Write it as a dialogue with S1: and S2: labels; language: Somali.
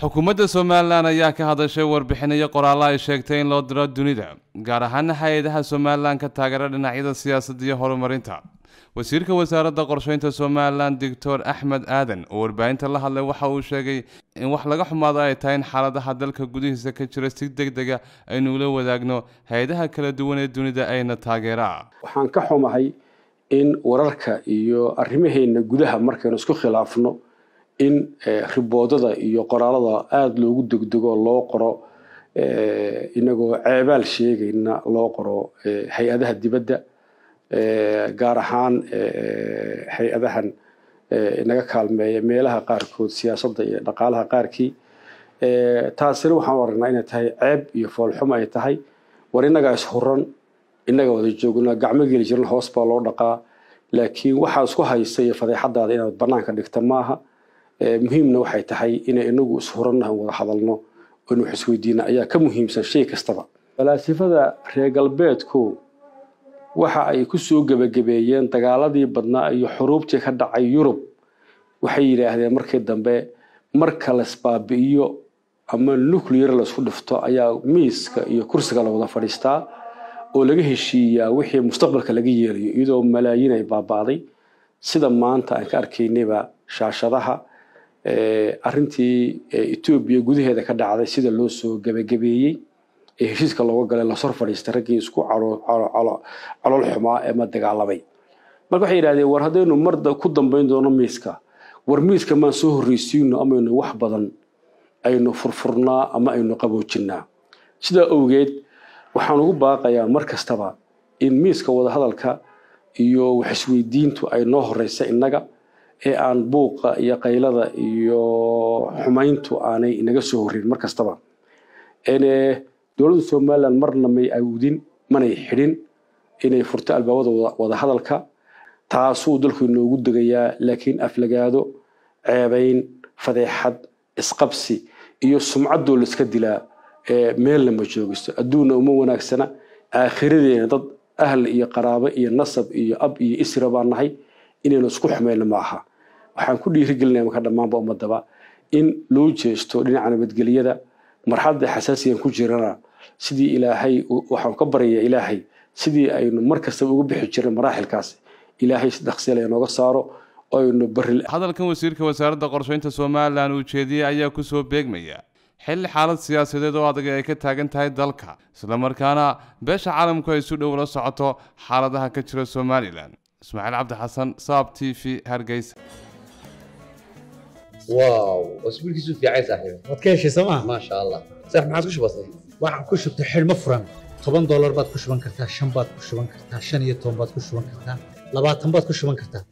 S1: xukuumadda somalilan ayaa ka hadashay warbixinayo qoraallo ay sheegtay in loo diro dunida gaar ahaana hay-adaha somalilan ka taageera dhinacyada siyaasadda iyo horumarinta wasiirka wasaaradda qorsheynta somalilan doctor axmed aadan oo warbaahinta la hadlay waxa uu sheegay in wax laga xumaado ay tahay in xaaladaha dalka gudihiisa ka jira si deg dega aynu ula wadaagno hay-adaha kala duwan ee dunida ayna taageeraa
S2: waxaan ka xumahay in wararka iyo arrimaheena gudaha markaynu isku khilaafno in riboodada iyo qoraalada aada loogu degdego loo qoro inagoo ceebaal sheegayna loo qoro hay-adaha dibadda gaar ahaan hay-adahan inaga kaalmeeya meelaha qaarkood siyaasadda iyo dhaqaalaha qaarkii taasina waxaan aragnaa inay tahay ceeb iyo foolxumo ay tahay war innagaa ishuran innaga wada joogna gacmo geli jiran hoos baa loo dhaqaa laakiin waxaa isku haysta iyo fadeexadaada inaad banaanka dhigta maaha muhiimna waxay tahay inay inagu ishurannahan wada hadalno inu wax isweydiina ayaa ka muhiimsan shay kastaba falaasifada reer galbeedku waxa ay ku soo gebagabeeyeen dagaaladii badnaa iyo xuruubtii ka dhacay yurub waxay yidhaahdeen markii dambe marka laisbaabi'iyo ama nuclear laisku dhifto ayaa miiska iyo kursiga la wada fadhiistaa oo laga heshiiyaa wixii mustaqbalka laga yeelayo iyadoo malaayiin ay baaba'day sida maanta aan ka arkaynayba shaashadaha arrintii etoobiya gudaheeda ka dhacday sida loo soo gebagabeeyey ee heshiiska looga galay lasor fadhiistay raggii isku calool xumaa ee ma dagaalamay marka waxay yidhahdeen war haddaynu mar ku dambayn doono miiska war miiska maan soo horreysiino amaynu wax badan aynu furfurnaa ama aynu qaboojinaa sidaa awgeed waxaan ugu baaqayaa mar kastaba in miiska wadahadalka iyo wax isweydiintu ay noo horeysa innaga ee aan buuqa iyo qaylada iyo xumayntu aanay inaga soo horreyn mar kastaba dowladda somalilan marna may awdin manay xidhin inay furto albaabada wadahadalka taasuu dalku inoogu degayaa laakiin aflagaado ceebayn fadeexad isqabsi iyo sumcaddoo laiska dilaa meelna ma joogisto adduunna uma wanaagsana aakhiradeena dad ahl iyo qaraabo iyo nasab iyo ab iyo isra baan nahay inaynu isku xumayno ma aha waxaan ku dhiirigelinaya marka dhammaanba ummadaba in loo jeesto dhinaca nabadgelyada marxaladda xasaasigan ku jirana sidii ilaahay waxaan ka baryayaa ilaahay sidii aynu mar kastaba uga bixi jirnay maraaxilkaas ilaahay si dhaqseel nooga saaro aynu bari
S1: hadalkan wasiirka wasaaradda qorsheynta somalilan uu jeediyey ayaa kusoo beegmaya xilli xaalad siyaasadeed oo adag ay ka taagan tahay dalka islamarkaana beesha caalamku ay si dhow la socoto xaaladaha ka jira somalilan ismaaciil cabdi xasan saab t v hargeysa
S3: واو اسبوع كيسو في عايز صاحبي
S4: waad ka heshay sooma
S3: ما شاء الله صح ما عادش بسيط
S4: waxaan ku shubtay xidhmo furan toban doolar baad ku shuban kartaa shan baad ku shuban kartaa shan iyo toban baad ku shuban kartaa labaatan baad ku shuban kartaa